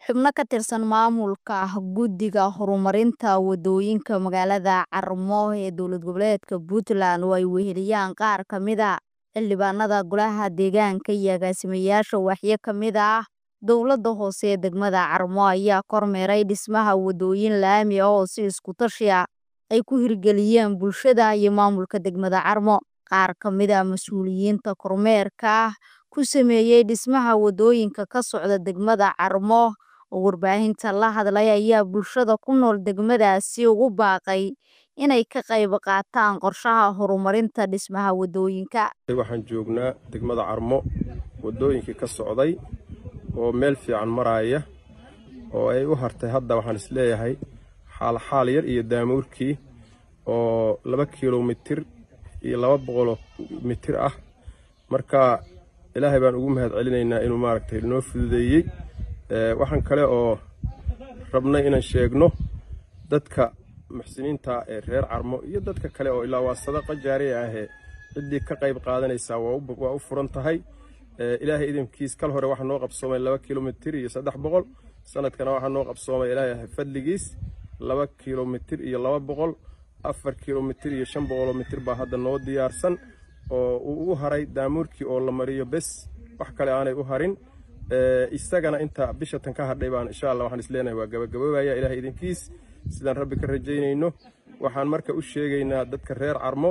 xubno ka tirsan maamulka guddiga horumarinta wadooyinka magaalada Carmo ee dowlad goboleedka Puntland oo ay weheliyaan qaar ka mid ah xildhibaanada golaha deegaanka iyo agaasimayaasha waaxyo ka mid ah dowladda hoose ee degmada Carmo ayaa kormeeray dhismaha wadooyin laami ah oo si isku tashi ah ay ku hirgeliyeen bulshada iyo maamulka degmada Carmo qaar ka mid ah mas'uuliyiinta kormeerka ku sameeyay dhismaha wadooyinka ka socda degmada Carmo oo warbaahinta la hadlay ayaa bulshada ku nool degmadaasi ugu baaqay inay ka qayb qaataan qorshaha horumarinta dhismaha wadooyinka waxaan joognaa degmada Carmo wadooyinkii ka socday oo meel fiican maraya oo ay u hartay hadda waxaan isleeyahay xaal xaal yar iyo daamuurkii oo laba kilomitir iyo laba boqol mitir ah marka ilaahay baan ugu mahad celinaynaa inuu maaragtay noo fududeeyey waxaan kale oo rabnay inaan sheegno dadka muxsiniinta ee reer carmo iyo dadka kale oo ilaa waa sadaqa jaariya ahee ciddii ka qayb qaadanaysaa waa u furan tahay ilaahay idinkiis kal hore waxaa noo qabsoomay laba kilomitir iyo saddex boqol sanadkana waxaa noo qabsoomay ilaahay fadligiis laba kilomitir iyo laba boqol afar kilomitir iyo shan boqoloo mitir baa hadda noo diyaarsan oo uu ugu haray daamuurkii oo la mariyo bes wax kale aanay u harin isagana inta bisha tan ka hadhay baan insha allah waxaan isleenahay waa gabagaboobaya ilaahay idinkiis sidaan rabbi ka rajaynayno waxaan marka u sheegaynaa dadka reer carmo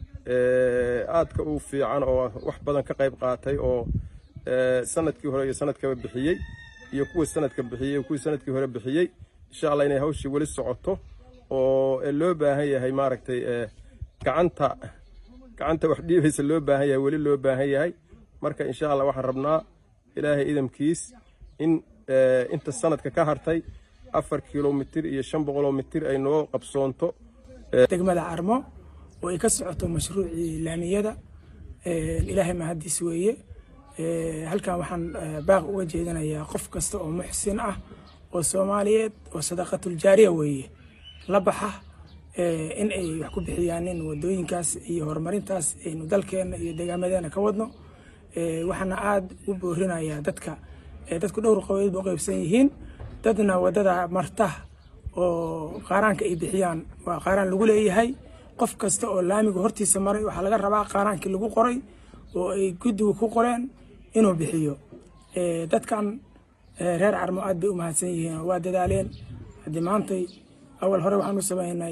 aadka u fiican oo wax badan ka qayb qaatay oo sanadkii hore iyo sanadkaba bixiyey iyo kuwa sanadka bixiyey kuwii sanadkii hore bixiyey insha allah inay hawshii weli socoto oo loo baahan yahay maaragtay gacanta gacanta wax dhiibaysa loo baahan yahay weli loo baahan yahay marka insha allah waxaan rabnaa ilaahay idamkiis in inta sanadka ka hartay afar kilomitir iyo shan boqoloo mitir ay noo qabsoonto degmada carmo oo ay ka socoto mashruucii laamiyada ilaahay mahadiis weeye halkan waxaan baaq uga jeedinayaa qof kasta oo muxsin ah oo soomaaliyeed oo sadaqatul jaariya weeye la baxa in ay wax ku bixiyaanin wadooyinkaas iyo horumarintaas aynu dalkeena iyo deegaamadeena ka wadno waxaana aada u boorinayaa dadka dadku dhowr qabeed ba u qaybsan yihiin dadna wadada marta oo qaaraanka ay bixiyaan waa qaaraan lagu leeyahay qof kasta oo laamiga hortiisa maray waxaa laga rabaa qaaraankii lagu qoray oo ay guddigu ku qoreen inuu bixiyo dadkan reer carmo aad bay u mahadsan yihiin waa dadaaleen haddii maantay awal hore waxaan u sameynay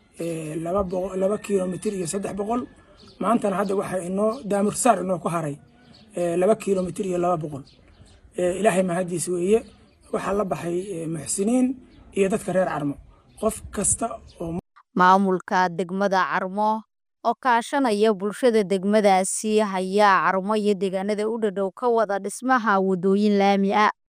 laba kilomitir iyo saddex boqol maantana hadda waxaa inoo daamursaar inoo ku haray laba kilomitir iyo laba boqol ilaahay mahadiis weeye waxaa la baxay muxsiniin iyo dadka reer carmo qof kasta oo maamulka degmada Carmo oo kaashanaya bulshada degmadaasi hayaa Carmo iyo deegaanada u dhadhow ka wada dhismaha wadooyin laami ah